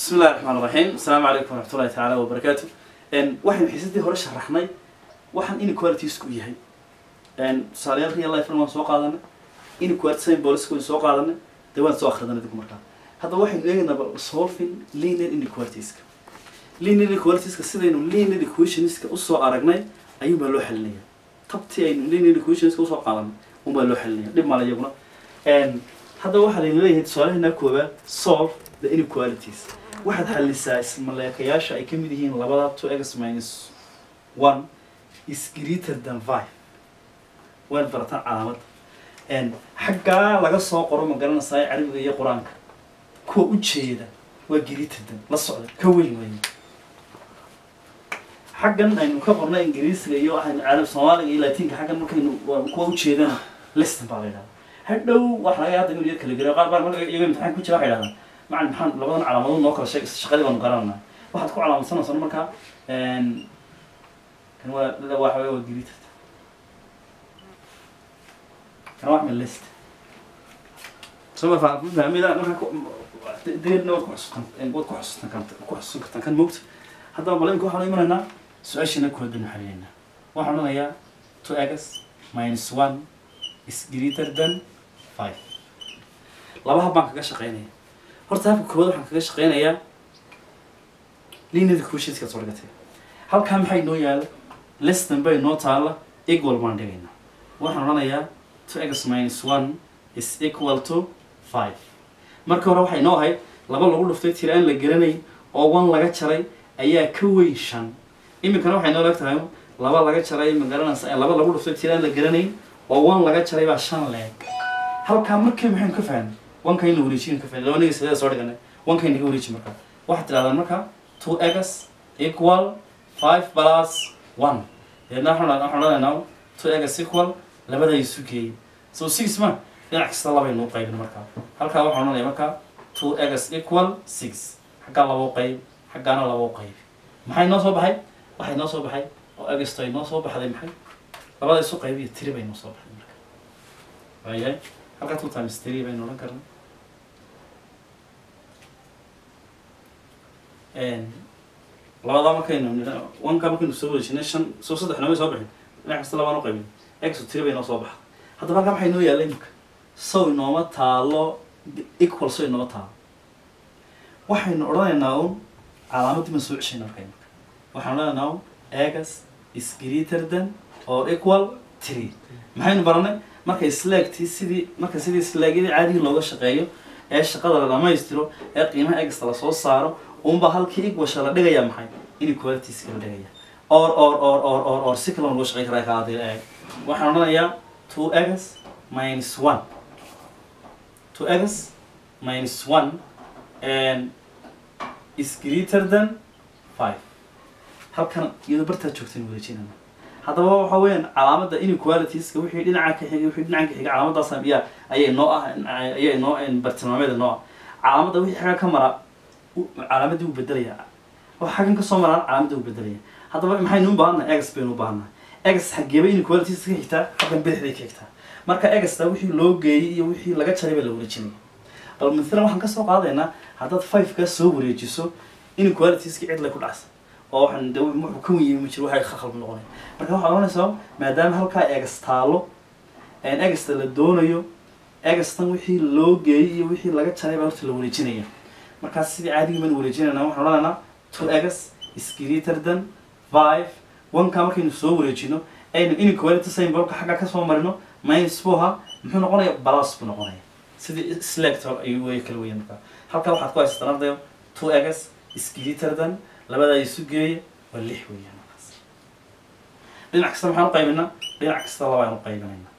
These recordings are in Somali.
بسم الله الرحمن الرحيم السلام عليكم ورحمة الله تعالى وبركاته إن واحد حسيتي هورش شرحناي waxaan inequalities ku yahay tusaalayaal real life waan soo qaadanay inequality sign policy waan soo qaadanay dee waan soo akhridanay dib markaa hadda waxaynu eegaynaa bal solving linear inequalitiesca linear inequalitiesca sidaynu linear equationska usoo aragnay ayuun baa loo xalinaya tabtii aynu linear equationska usoo qaadanay un baa loo xalinaya dhib male iyaguna hadda waxaa layna leeyahay tusaalaheena koowaad solve the inequalities waxaad xalisaa ismaleekayaasha ay ka mid yihiin labada two x minus one is greater than five waan barataan calaamadda xaggaa laga soo qoro ma garanaysaa carabiga iyo qur-aanka kuwa ujeeda waa greater than la socda ka weyn weyn xaggan aynu ka qornay ingiriisiga iyo waxaynu carab soomaaliga iyo latinka xaggan markaynu kuwa ujeedana liston baa la yidhahdaa hadhow waxa laga hadda inuu yar kala geliyo qaar baa marka iyaga imtixaan ku jira waxay yidhahdaan macalin maxaan labadan calaamadood noo kala sheeg shaqadii baanu garananaa waxaad ku calaamadsanaysaa markaa kan waa waxa waa greater kan wax min list soo fa fahmida marka deedna waad ku xusuutan waad ku xusuutan karta ku xusuusan kartaan kan moogta haddaba bal imika waxaan imanaynaa su-aashana koowaad baynu xalinaynaa waxaan odhanayaa two x minus one is greater than five laba hab baan kaga shaqeynaya horta habka koowaad waxaan kaga shaqeynayaa linear equationska soo dhigatay halkaa maxay noo yaala leston bay noo taala equal baan dhigaynaa waxaan odhanayaa two x minus one is equal to five marka hore waxay noo ahayd laba lagu dhuftay tira aan la garanayn oo one laga jaray ayaa ka weyn shan iminkana waxay noo leeg tahay laba laga jaray ma garanaysa laba lagu dhuftay tira aan la garanayn oo one laga jaray baa shan leeg halkaa markii maxaynu ka fahnay wanka in la wareejiyaynu ka fahnay labaniga sideeda soo dhiganay wanka inaga wareeji markaa waxaad tirahdaan marka two x equal five plus one deedna waxaan waxaan odhanaynaa two x equal labada isu geeyay so six ma dhinac kasta labaynu u qaybin markaa halkaa waxaan odhanaya markaa two x equal six xaggaa laba u qayb xaggaana laba u qayb maxay noo soo baxay waxay noo soo baxay oo agasto ay noo soo baxday maxay labada isu qayb iyo tiri bay noo soo baxday marka waayahay halkaa two times three baynu odhan karna labadaa markaynu nidha wanka markaynu soo wareejinay shan soo saddex namay soo bixin dhinac kasta labaan u qaybin exo tiri bay noo soo baxa haddaba halkaa maxay noo yaalla imika sow inooma taalo equal sow inooma taalo waxaynu odhanaynaa un calaamaddii baan soo ceshayna marka imika waxaan odhanaynaa un egas is greater than or equal three maxaynu baranay marka isleegtii sidii marka sidii isleegyadii caadiga looga shaqeeyo ee shaqada la dhamaystiro ee qiimaha egasta lasoo saaro unba halkii igwasha la dhigaya maxay inequalitiska la dhigaya or or or or or or si kale loo shaqey karaa kaadii eeg waxaan odhanayaa two x minus one two x minus one and is greater than five halkan iyadoo bartaad joogtaan wareejinana haddaba waxa weeyaan calaamadda inequalitiska wixii dhinaca ka xigay wixii dhinaca ka xigay calaamadaas ayaa ayay noo ah ayay noo bartilmaameeda noo ah calaamadda wixii xagga ka mara calaamadii wuu bedelayaa waxa xaggan ka soo maraan calaamadii wuu bedelaya haddaba maxaynu u baahannahay egs baynu u baahannahay egs xageeba inequalities ka xigtaa xaggan bidixday ka xigtaa marka egsta wixii loo geeyey iyo wixii laga jaray baa la wareejinaya bal mathalan waxaan kasoo qaadaynaa haddaad five kaa soo wareejiso inequalitieskii cid lay ku dhacsa oo waxaan de wuxuu ka wenyimi ma jiro waxay khalad noqonay marka waxaad oranaysaa maadaama halkaa egas taalo egasta la doonayo egastan wixii loo geeyey iyo wixii laga jaray baa horta la wareejinaya markaas sidii caadigi baan wareejinayna waxaan odhanaynaa two egas is greater than five oneka markaynu soo wareejino aynu inequality symbolka xagga kasoo marino minus buha muxuu noqonaya balas buu noqonaya sidii selector ayuu way kala weyan markaa halkaa waxaad ku haysataan ardayo two egas is greater than labadaa isu geeya waa lix weeyaan markaas dhinac kasta maxaan u qaybinaa dhinac kasta labayaan u qaybinaynaa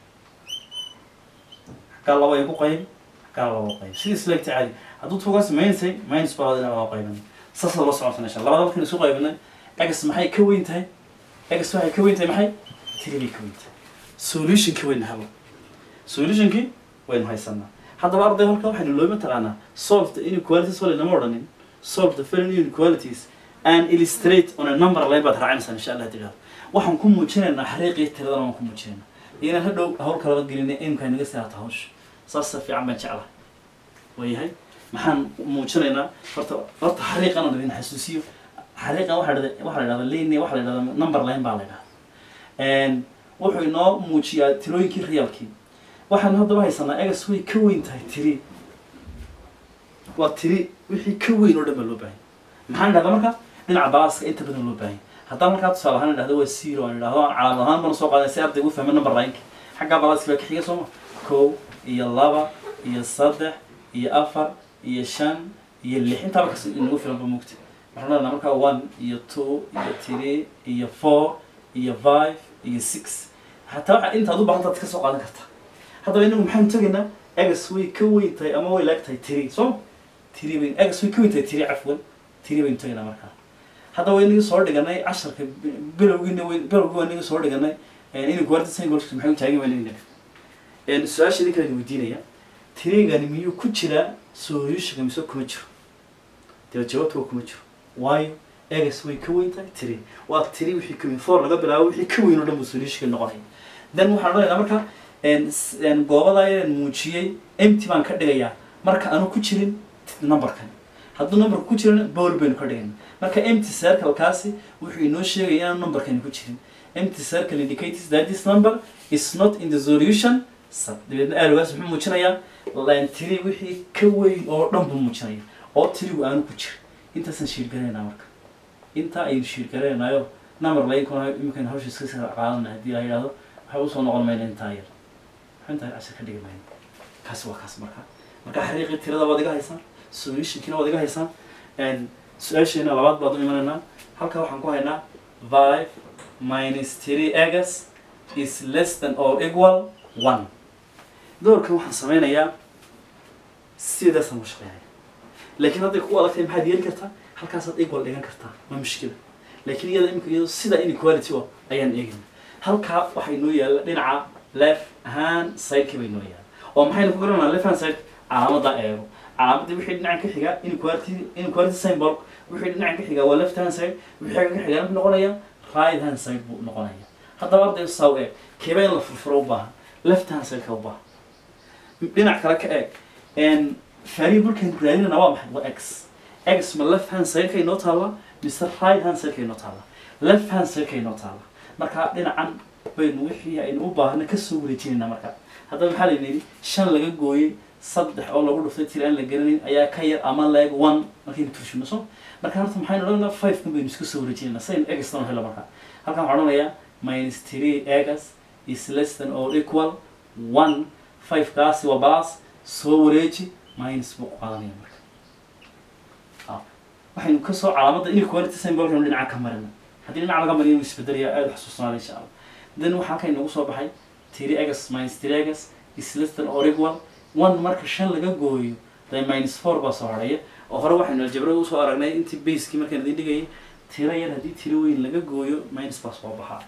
xaggaa laba igu qayb xaggaa laba u qayb sidii selector caadi hadduu tuugaas minusay minus baa labada dhinac waa qaybinay saasa la socotanaysa labada markaynu isu qaybinay egas maxay ka weyn tahay egas waxay ka weyn tahay maxay tiri bay ka weyn tahay solutionki waynu helo solutionki waynu haysanaa haddaba arday halka waxaynu looma taqaanaa solve the inequalities wala inama odhanin solve the following inequalities and illustrate on a number line baad raacinaysaa insha allah tidhahdo waxaan ku muujinaynaa xariiqii tiradana waan ku muujinaynaa inaan hadhow hawl kalaba gelinay imka inaga saata hawsha saasa fiican baan jeclahay waayahay maxaan muujinaynaa horta horta xariiqan aan idin xasuusiyo xariiqan waxaa la dhahda waxaa la dhahda line waxaa la dhahda number line baa la dhahda wuxuu inoo muujiyaa tirooyinkii reelkii waxaan haddaba haysanaa egas way ka weyn tahay tiri waa tiri wixii ka weyn oo dhan baa loo baahanya maxaan dhahdaa marka dhinaca balaaska inta badan loo baahanya haddaan halkaa tusaale ahaan idhahdo waa zero aan idhahdo calaamad ahaan bana soo qaadan si arday u fahma number line-ka xaggaa balaaska baa ka xiga sooma kow iyo laba iyo saddex iyo afar iyo shan iyo lix intaaba kas inagu filan ba mugta waxaan leedahay markaa one iyo two iyo three iyo four iyo five iyo six hataa waxaa intaad u baahantaad ka soo qaadan kartaa haddaba inagu maxaanu tegaynaa egas way ka weyn tahay ama way laag tahay tiri soo tiri bayn egas way ka weyn tahay tiri cafwan tiri baynu tegaynaa markaa hadda waa inagii soo dhiganay casharka bilowgiina w bilowgii waa inagii soo dhiganay inay guarda singolska maxay u taagan waa inagii su-aasha idin kala weydiinaya tirigani miyuu ku jiraa solutionka mise kuma jiro dee jawaabta waa kuma jiro waayo egas way ka weyn tahay tiri waa tiri wixii ka weyn four laga bilaabo wixii ka weyn oo dhan buu solutionka noqonaya then waxaan odhanaynaa marka goobada ayaan muujiyey empty baan ka dhigayaa marka aanu ku jirin numberkan hadduu numberka ku jirin bowl baynu ka dhigayna marka empty circle-kaasi wuxuu inoo sheegaya inaan numberkani ku jirin empty circle indicates that this number is not in the solution sub dabeedna aalgaas muxuu muujinayaa line tiri wixii ka weyn oo dhan buu muujinaya oo tirigu aanu ku jirin intaasaan shiirgaraynaa marka intaa ayaynu shiirgaraynayo number laynkuna iminkan hawsha iska sii qaadana haddii la yidhahdo waxay usoo noqon mayna intaa yar waxay intaa cashar ka dhigi mayna kaasi waa kaas marka marka xariiqii tirada waad iga haysaan solutionkiina waad iga haysaan su-aasheena labaad baad u imanaynaa halkaa waxaan ku haynaa five minus three egas is less than or equal one doorkan waxaan sameynayaa sidaasaan u shaqeynaya laakiin hadday ku adagtahay maxaad yeeli kartaa halkaasaad equal dhigan kartaa ma mushkila laakiin iyada imika iyado sida inequality o ayaan eegayna halkaa waxay noo yaalla dhinaca left hand sideka bay noo yaalla oo maxaynu ku garanaa left hand side calaamadda eego calaamadda wixii dhinacan ka xiga inequality inequality symbol wixii dhinacan ka xiga waa left hand side wixii xagga ka xiga muxuu noqonaya right hand side buu noqonaya haddaba arday saw eeg keeba in la furfuro u baahan left hand side ka u baahan dhinac kale ka eeg variablekan raadinana waa maxay waa x x ma left hand side ka inoo taalla mise right hand side ka inoo taalla left hand side ka inoo taalla marka dhinacan baynu wixii aynu u baahna kasoo wareejinayna marka haddaba maxaa layna yidhi shan laga gooyey saddex oo lagu dhuftay tir aan la gelinayn ayaa ka yar ama leeg one markaynu turshino so marka horta maxaynu odhanaynaa five kan baynu iska soo wareejinayna saynu egastan helo marka halkan waxaan odhanayaa minus three egas is less than or equal one five kaasi waa balas soo wareeji minus buu qaadanaya marka waxaynu kasoo calaamadda inequality symbolkaynu dhinaca ka marina haddii dhinaca laga mariyo isbedelaya aada xusuusnaada insha allah then waxaa halkan inagu soo baxay three egas minus three egas is less than or equal one marka shan laga gooyo dee minus four baa soo harhaya oo hore waxaynu aljabra usoo aragnay intii basekii markaan idin dhigayay tiro yar haddii tiro weyn laga gooyo minus baa soo baxaa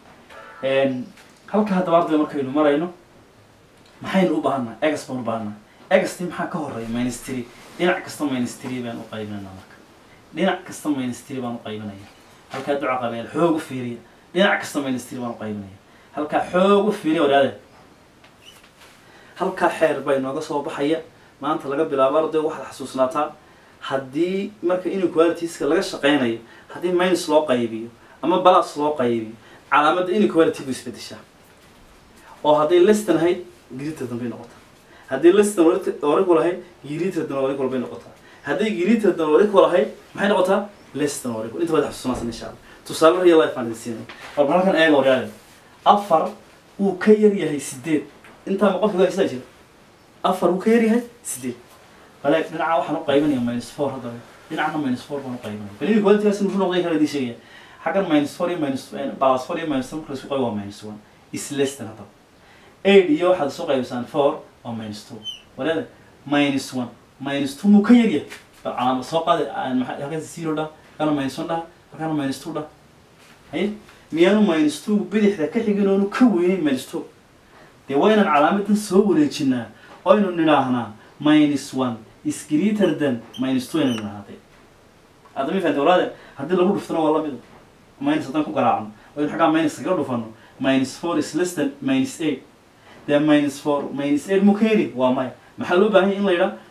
halka haddaba arday markaynu marayno maxaynu u baahanaa egas baan u baahanaa egasti maxaa ka horeeya minus three dhinac kasta minus three baan u qaybinayna marka dhinac kasta minus three baan u qaybinaya halkaa duca qabeel xoog u fiiriya dhinac kasta minus three baan u qaybinaya halkaa xoog u fiiriya wadaade halkaa xeer baa inooga soo baxaya maanta laga bilaabo arday waxaad xasuusnaataa haddii marka inequalitiska laga shaqeynayo haddii minus loo qaybiyo ama balas loo qaybiyo calaamadda inequality buu isbedeshaa oo hadday lestan ahayd giriita dambay noqotaa haddii lestan orical ahayd giriita dan orical bay noqotaa hadday giriita dan orical ahayd maxay noqotaa lestan orical inta baad xasuusanaysan insha allah tusaale real life aan idin siinay war halkan eega waryaale afar wuu ka yar yahay sideed intaa ma qofka haysaa jira afar wuu ka yar yahay sideed bale dhinaca waxaan u qaybinaya minus four haddaba dhinacna minus four baan u qaybinaya bal inequalitygaasi muxuu noqday kala idin sheegaya xaggan minus four iyo minus balas four iyo minus marka laisku qaybo waa minus one is less than haddaba eight iyo waxaad isu qaybisaan four waa minus two walaada minus one minus two muu ka yar yahay bal calaamad soo qaada halkan zero dhah halkana minus one dhah halkana minus two dhah haye miyaanu minus two bidixda ka xigin oonu ka weynayn minus two dee waa inaan calaamadan soo wareejinaa oo aynu nidhaahnaa minus one is greater than minus two aynu nidhaahday hadda ma fahamtay walaade haddii lagu dhuftana waa lamida minus haddaan ku garaacno oo in xaggaa minus kaga dhufano minus four is less than minus eight dee minus four minus eight mu ka heli waa maya maxaa loo baahan yahay in la yidhaa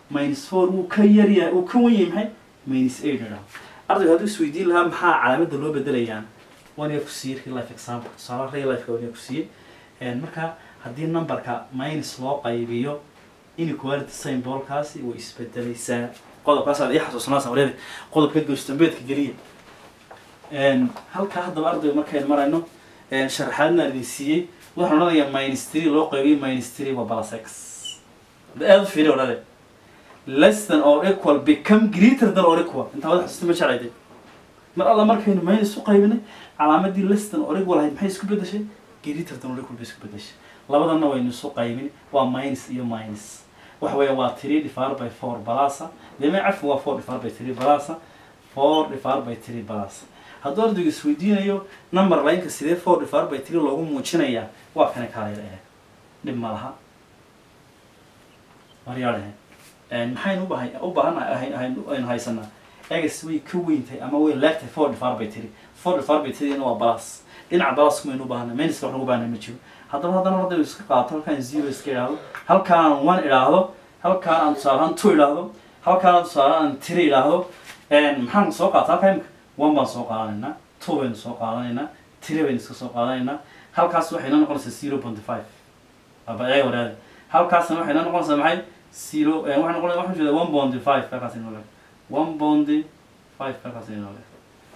minus four wuu ka yaryahay uu ka wan yahay maxay minus eight idhaho ardaygu hadduu isweydiin lahaa maxaa calaamadda loo bedelayaan waan yaa ku siiyey real life example tusaale real life waan yaa ku siiyey marka haddii numberka minus loo qaybiyo inequality symbolkaasi way isbedelaysaa qodobkaasaad ii xasuusanaasan wareede qodobka goostambeedka geliya halkaa haddaba ardayga markaynu marayno sharaxaadna idin siiyey waxaan odhanayaa minus three loo qaybiyey minus three waa plus x aada u fiiri odhade less than or equal become greater than or equal intaa wada xasuusta ma jeclayde mar alla markaynu minus u qaybinay calaamadii less than or equal ahayd maxay isku bedeshay greater than or equal bay isku bedeshay labadana waynu isu qaybin waa minus iyo minus waxa weeya waa three divided by four balasa deme cafi waa four divided by three balasa four divided by three balasa hadduu ardaygu isweydiinayo number lineka sidee four divided by three loogu muujinayaa waa kana kaalayla eh dhib ma laha maryaalehe maxaynu u baahan u baahan aynu haysanaa egas way ka weyntahay ama way laagtahay four divided by three four divided by three waa balas dhinaca balas kumaynu u baahana minuska waxaan ugu baahana ma jiro haddaba haddana ardaygu iska qaato halkaan zero iska idhaahdo halkaan one idhaahdo halkaan aan tusaale ahaan two idhaahdo halkaan aan tusaale aan three idhaahdo maxaan soo qaata halkaa imika one baan soo qaadanaynaa two baynu soo qaadanaynaa three baynu iska soo qaadanaynaa halkaas waxay noo noqonaysaa zero point five aba eega waraade halkaasna waxay noo noqonaysaa maxay zero waxay noqonaysaa waxaan jeedaa one point five halkaas inoo leeg one point five halkaas inoo leeg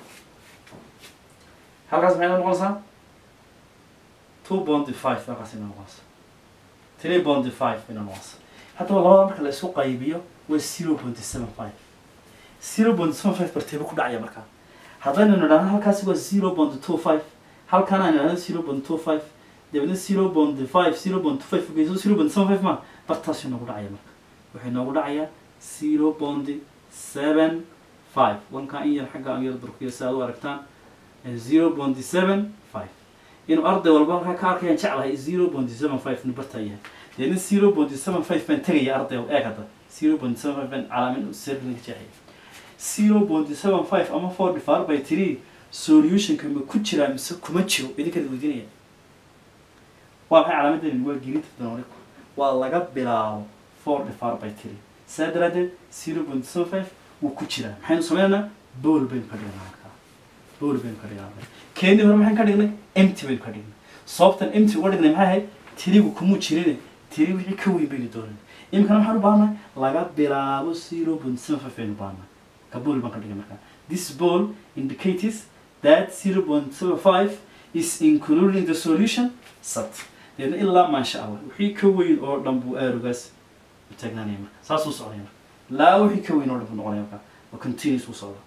halkaas maxay noo noqonaysaa two point five halkaas inoo noqonaysaa three point five inoo noqonaysaa haddaba labada marka la isku qaybiyo waa zero point seven five zero point seven five barteeba ku dhacaya markaa haddaynu nidhahno halkaasi waa zero point two five halkaan aan nidhahno zero point two five dabeedna zero point five zero point two five fogeyso zero point seven five ma bartaasi noogu dhacaya marka waxay noogu dhacayaa zero point seven five wankaa in yar xagga aan yar durkiyo si aad u aragtaan zero point seven five inuu arday walba halkaa ka arkayaan jeclahay zero point seven five nu bartaa yahay dabeedna zero point seven five baan tegaya arday eeg hadda zero point seven five baan calaamin servinka jeexaya zero point seven five ama four divided by three solutionka ma ku jiraa mise kuma jiro idinkaad weydiinaya waa maxay calaamadani waa gelinta danoriku waa laga bilaabo four divided by three saa daraadeed zero point seven five wuu ku jiraa maxaynu sameynaynaa bool baynu ka dhignaa markaa bool baynu ka dhignaa keenii hore maxaan ka dhignay empty baynu ka dhignay sababtan empty uga dhignay maxay ahayd tirigu kumuu jirine tiri wixii ka weyn baynu doonan iminkana waxaan u baahannahay laga bilaabo zero point seven five baynu baahannahay kabul baan ka dhigay markaa this ball indicates that zero point seven five is included in the solution set deedna ilaa maasha allah wixii ka weyn oo dhan buu aarugaas u taagnaanaya marka saas u socdaya marka laa wixii ka weyn oo dhan buu noqonaya marka waa continuous u socda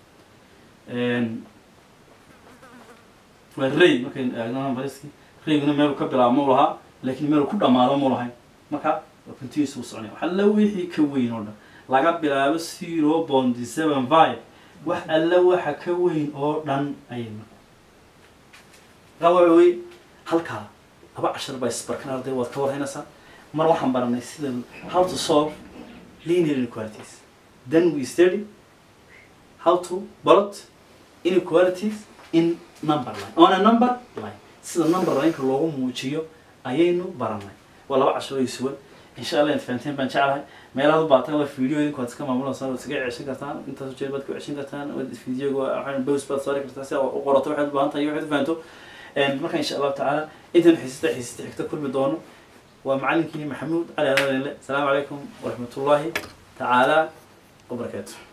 waa ray markaynu eegno numbariski rayguna meel ka bilaabo mu lahaa laakiin meel ku dhamaado mu lahayn marka waa continuous u soconaya waxa la wixii ka weyn oo dhan laga bilaabo zero point seven five wax alla waxa ka weyn oo dhan ayay marka waxa wey halkaa laba cashar baa isbarkan arday waad ka warhaynaysaa mar waxaan baranay sida how to solve linear inequalities then we study how to plot inequalities in number line on a number line sida number lineka loogu muujiyo ayaynu baranay waa laba cashar oo isuwan insha allah inta fahanteen baan jeclahay meelaha u baatan waa video idinku waad iska maamulaysaa waad iskaga ceshan kartaan intaas jeer baad ku ceshan kartaan videoga waxaan bows baad saari kartaa si aad u qorato waxaad u baahan tahay waxaad u fahanto marka insha allahu tacaala intan xiisista xiisista xigta kulmi doono waa macallinkiini maxamuud cali adalele asalaamu calaykum waraxmatullaahi tacaala wabarakaatu